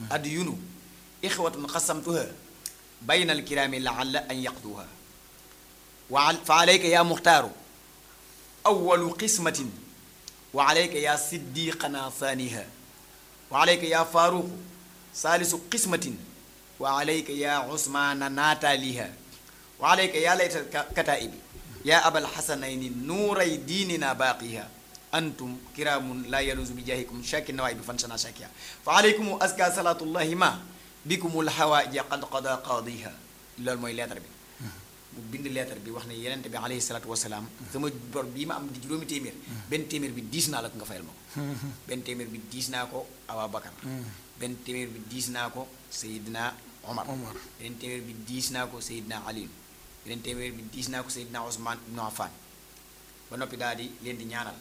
adyunu ixwatun xasamtuha bayna alkiraami laalla an yaqduha wa fa alayka ya muxtaaru awalu qismatin wa alayka ya siddiqana thaniha wa alayka ya faaruqu saalisu qismatin wa alayka ya usmaana naataaliha wa alayka ya layta kataibi ya abal xasanayni nuuray diinina baaqiha antum kiraamun laa yaluzu bi jaahikum shakin nawaay bi fan sana shakiya fa alaykum aska salaatullahi ma bikumul hawaaja qad qada qaadiha loolu mooy lettre bi mu bind lettre bi wax ne yenente bi alayhi salaatu wasalaam sama bor bii ma am di juróomi téeméer benn téeméer bi diis naa la ko nga fayal ma ko benn téeméer bi diis naa ko Awa Bakar benn téeméer bi diis naa ko Seydina Omar Omar. beneen téeméer bi diis naa ko Seydina Ali beneen téeméer bi diis naa ko Seydina Ousmane ibnu Affan ba noppi daal di leen di ñaanal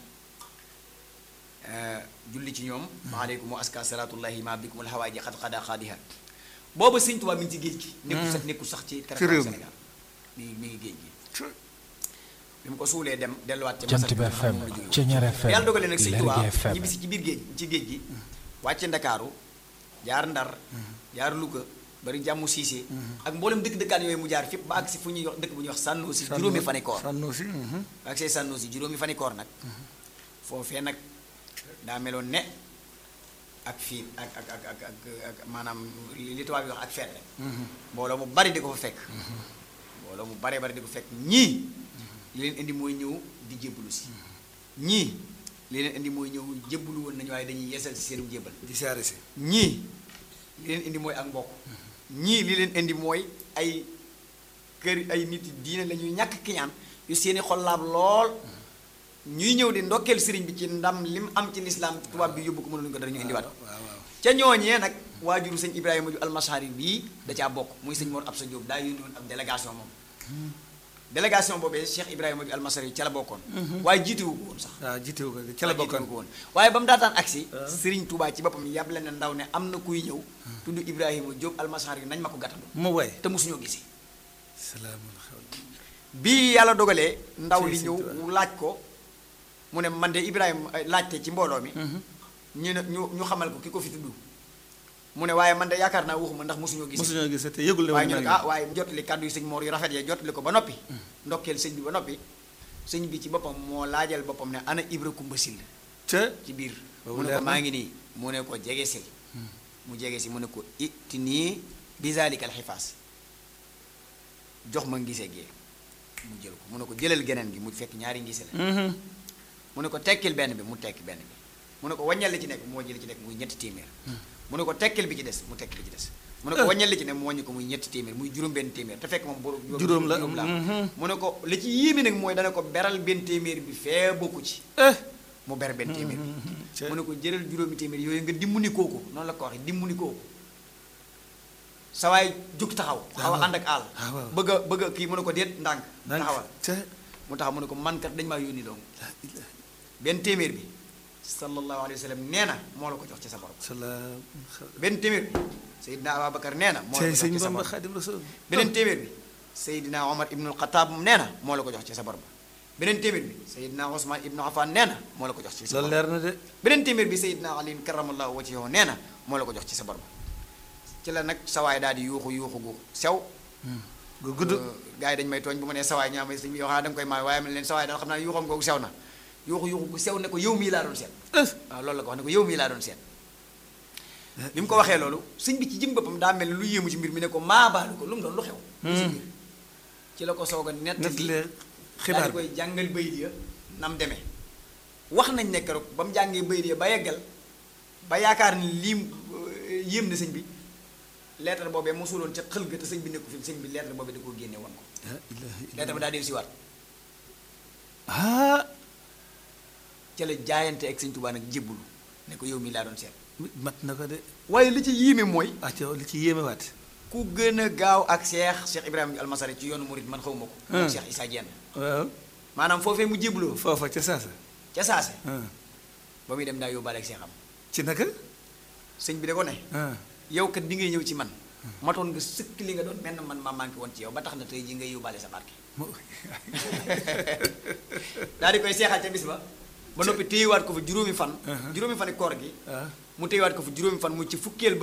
julli ci ñoom maaleykum wa aska salaatullahi ma bikumul hawaaji xad xada xaadiha booba sëñ Tuubaa mi ngi ci géej gi nekkul sax nekkul sax ci Ci réew mi. Sénégal mi ngi mi ngi géej gi bi mu ko suulee dem delluwaat ca Jant Masar bi bi nga xam FM moom la jógee. Ceñeer FM yàlla dogalee nag sëñ Lergui Tuubaa FM ñibbisi ci biir géej ci géej gi wàcce ndakaaru jaar ndar jaar Louga bari jàmmu siise ak mboolem dëkk dëkkaan yooyu mu jaar fépp ba àgg si fu ñuy wax dëkk bu ñuy wax Sànnoosi juróomi fani koor Sànnoosi mhm. ba àgg see Sànnoosi juróomi fani koor nag foofee nag daa meloon ne ak fii ak ak ak ak ak ak maanaam li li tubaab yi wax ak feet rek mbooloo mu bari di ko fa fekk mbooloo mu baree bari di ko fekk ñii li leen indi mooy ñëw di jébbalu si ñii li leen indi mooy ñëw jébbalu woon nañu waaye dañuy yeesal si seenu jébbal di saare si ñii li leen indi mooy ak mbokk ñii li leen indi mooy ay kër ay nit diine la ñuy ñàkk kiñaan yu seeni xol laab lool ñuy ñëw di ndokkeel sëriñ bi ci ndam li mu am ci lislaam tubaab bi yóbbu ko mënuñu ko dara ñu indiwaat ko waaw waaw ca ñooñee nag waajuru sëñ Ibrahima ju almasari bii da caa bokk muy sëñ Mor Absa Diop daa yónni woon ab délégation moom délégation boobee Cheikh Ibrahima ju almasari ca la bokkoon waaye jiitewu ko woon sax waaw jiitewu ko ca la waaye bokkoon jiitewu ko woon waaye ba mu daataan agsi Sëriñ Tuubaa ci boppam yàble na ndaw ne am na kuy ñëw tudd Ibrahima Diop almasari nañ ma ko gàttandu mu way te mosuñoo gisi salaamul xawl bii yàlla dogalee ndaw li Sëriñ ñëw Tuubaa. mu laaj ko mu ne man de Ibrahima eh, laajte ci mbooloo mi ñu ne ñu ñu xamal ko ki ko fi tudd mu ne waaye man de yaakaar naa waxuma ndax mosuñoo gis mosuñoo gis te yëgul ne waaye woon ñu ne naa ah waaye jotali kàddu yi sëñ Mor yu rafet ya jotali ko ba noppi ndokkeel sëñ bi ba noppi sëñ bi ci boppam moo laajal boppam ne ana Ibra Kumba Sil ca ci biir Boobu mu ne leer ko na. maa ngi nii mu ne ko jege sil mu jege si mu ne ko itti nii bisalikal xifaas jox ma ngise gi mu jël ko mu ne ko jëlal geneen gi mu fekk ñaari ngise la mu ne ko tekkil benn bi mu tekki benn bi mu ne ko waññal li ci nekk mu wàññi li ci nekk muy ñetti téeméer mu ne ko tekkil bi ci des mu tekki bi ci des mu ne ko waññal li ci nekk mu wàññi ko muy ñetti téeméer muy juróom benn téeméer te fekk moom borom Juróom la, juróom la mhm. mu ne ko li ci yéeme nag mooy dana ko beral benn téeméer bi fee bokku ci eh mu ber benn téeméer bi ca- mu ne ko jëral juróomi téeméer yooyu nga dimbali kooku noonu la ko waxee dimbali kooku sa waay jug taxaw xaw a ànd ak àll ah, waaw. bëgg a bëgg a kii mu ne ko déet ndànk ndànk taxawal ca mu taxaw mu ne ko man kat dañu maa yónni dong la ilaha benn téeméer bi sallallahu alayhi wa sallam nee na moo la ko jox ci sa borom salaam benn téeméer bi Seydina Ababacar nee na moo la cey ko jox sëñ ci sa Bamba borom Xaadim Rasul beneen téeméer bi Seydina Omar ibnul Xataab nee na moo la ko jox ci sa borom beneen téeméer bi Seydina Ousmane ibnu Affan nee na moo la ko jox ci sa loolu borom leer na de beneen téeméer bi Seydina Ali karamallahu wajhahu nee na moo la ko jox ci sa borom ci la nag sawaay daal di yuuxu yuuxu gu sew gu gudd gars yi dañu may tooñ bu ma nee sawaay ñu amee sëñ bi yoo xam ne da nga koy maay waaye man leen sawaay daal xam naa yuuxam googu sew na yuuxu yuuxu gu sew ne ko yow mii laa doon seet eh waaw loolu la ko wax ne ko yow mii laa doon seet bi mu ko waxee loolu sëñ bi ci jëm boppam daa mel ni lu yéemu ci mbir mi ne ko maa baalu ko lu mu doon lu xew lu ci biir ci la ko soog a nett net li lee daal xibaar di koy jàngal bayit ya nam demee wax nañ ne keroog ba mu jàngee bayit ya ba yeggal ba yaakaar ni lii euh, yéem na sëñ bi lettre boobee mosuloon ca xël ga te sëñ bi nekku fi sëñ bi lettre boobee da koo génne woon ko la ilaha illa lettre ba daa dellu si waat ah ca la jaayante ak sëñ Tuubaa nag jébbulu ne ko yow mii laa doon seet mat na ko de waaye li ci yéeme mooy ah ca li ci yéeme waat ku gën a gaaw ak Cheikh Cheikh Ibrahima Almasari ci yoonu Murid man xaw ma ko moom Hmm. Cheikh Issa Diène waaw maanaam foofee mu jébbuloo foofa ca saasa ca saase ah ba muy dem daa yóbbaale ak Cheikh am ci naka sëñ bi da ko ne ah yow kat bi ngay ñëw ci man matoon nga sëkk li nga doon menn man ma manqué woon ci yow ba tax na tey ji ngay yóbbaale sa barke mu daal di koy seexal ca bis ba ba noppi téyewaat ko fa juróomi fan Uh-huh. juróomi fani koor gi ah mu téyewaat ko fa juróomi fan mu ci fukkeel ba